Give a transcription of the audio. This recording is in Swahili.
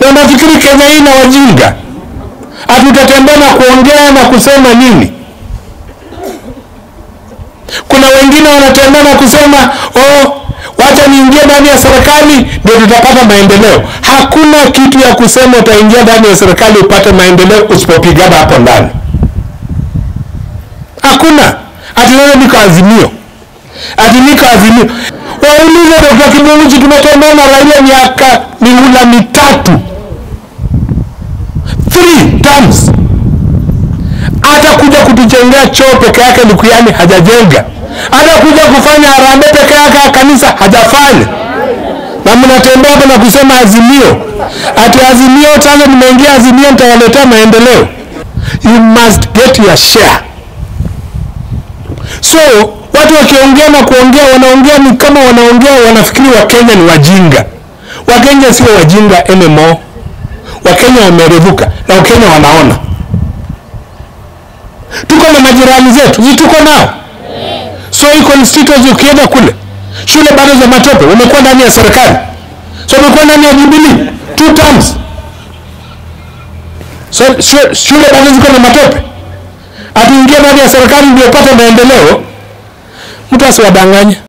Na unafikiri Kenya hii na wajinga? Hatutatembea na kuongea na kusema nini? Kuna wengine wanatembea na kusema oh, wacha niingie ndani ya serikali ndio tutapata maendeleo. Hakuna kitu ya kusema utaingia ndani ya serikali upate maendeleo usipopigana hapo ndani. Hakuna ati wewe niko Azimio, ati niko Azimio. Waulize Dr. Kiburuchi, tumetembea na Raila miaka mihula mitatu, three terms hata kuja kutujengea choo peke yake Likuyani hajajenga, hata kuja kufanya harambee peke yake kanisa hajafanya, na mnatembea hapa na kusema Azimio, ati Azimio. Sasa nimeingia Azimio, nitawaletea maendeleo. You must get your share. So watu wakiongea na kuongea, wanaongea ni kama wanaongea, wanafikiri Wakenya ni wajinga. Wakenya sio wajinga anymore. Wakenya wamerevuka na Wakenya wanaona tuko na majirani zetu, si tuko nao? So hii constituency ukienda kule, shule bado za matope, umekuwa ndani ya serikali, so umekuwa ndani ya Jubilee two terms, so shule, shule bado ziko na matope, atuingie ndani ya serikali ndio upate maendeleo. Mtu asiwadanganye.